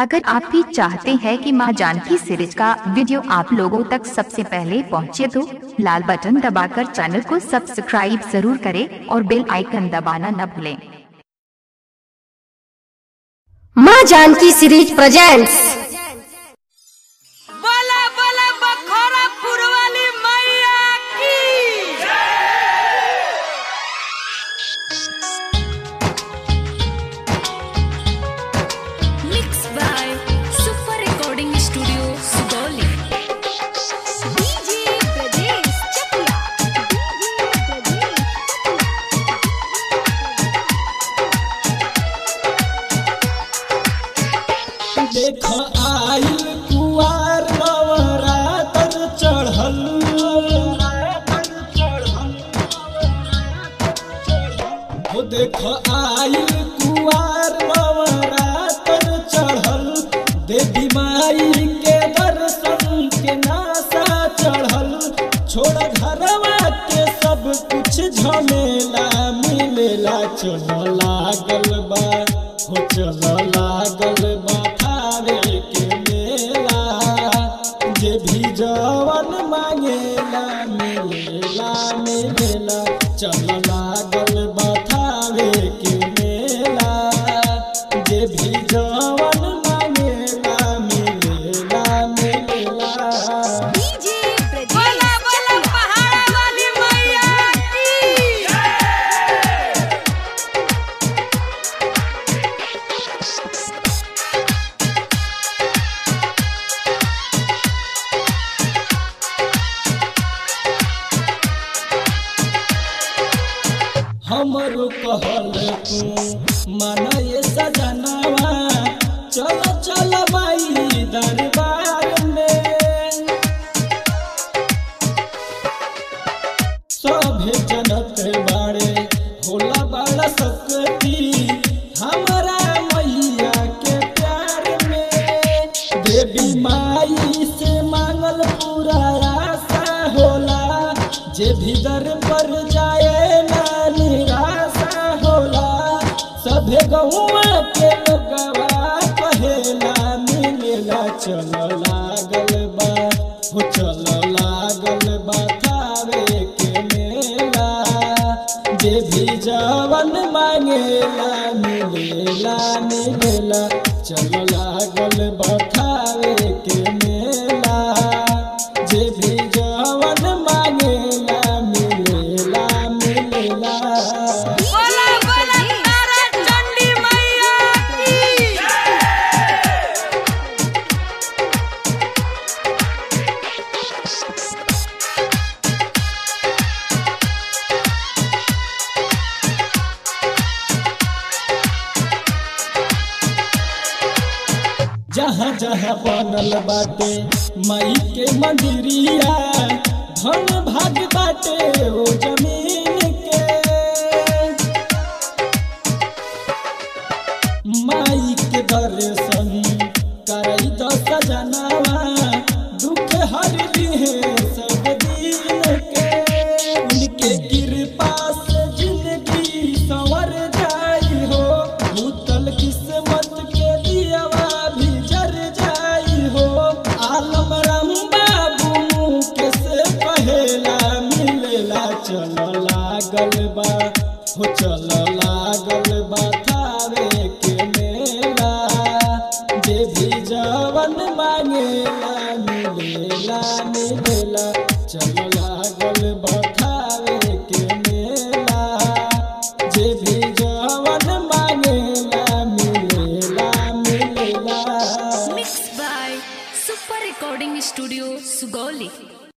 अगर आप भी चाहते हैं कि मां जानकी सीरीज का वीडियो आप लोगों तक सबसे पहले पहुंचे तो लाल बटन दबाकर चैनल को सब्सक्राइब जरूर करें और बेल आइकन दबाना न भूलें माँ जानकी सीरीज प्रेजेंट्स बोला बोला बखोरा पुरवाली मैया की Mixed by Super Recording Studio, Sugoli. DJ Brajesh Chakla. देख आइल कुआर नवरातर चढ़ल हो देख आइल कुआर नवरातर चढ़ल देवी माई के दर्शन के नासा चढ़ल छोड़ घरवा के सब कुछ झमेला मिलेला चल लागल बा हो चल लागल बा थारे के मेला जे भी जवन मांगेला मिलेला मिलेला चल लागल बा थारे के मेला जे भी जवन मांगेला मिलेला मिलेला DJ Brajesh बोला बोला पहाड़ा वाली मैया की हमरो कहल तू माना ये सजनवा चल चल माई दरबार में सभे जनत बाड़े होला बड़ा शक्ति हमारा मैया के प्यार में देवी माई से मांगल पूरा आशा होला जे भी दर पर जाए ना निराशा होला सभे गौआ के लोगवा कहेला मिलेला चल लागल बा हो चल लागल बा थावे के मेला जे भी जवन मांगेला मिलेला मिलेला चल लागल बा थावे के मेला जे भी जवन मांगेला मिलेला मिलेला बोला बोला तारा चंडी मैया की जहाँ जहाँ बनल बाटे माई के मंदिरिया धन भाग बाटे ओ जमीन के माई के दर्शन करई तो सजनावा दुख हर लिए सब दिन के उनके कृपा से जिंदगी संवर जाई हो भूतल किस्मत के दियावा भी जर जाई हो आलम राम बाबू के से पहेला मिलेला चल लागल बा हो चल लागल बा थारे के मेला जे भी जवन मांगेला मिलेला मिलेला चल लागल बा थारे के मेला जे भी जवन मांगेला मिलेला मिलेला Mixed by Super Recording Studio, Sugoli.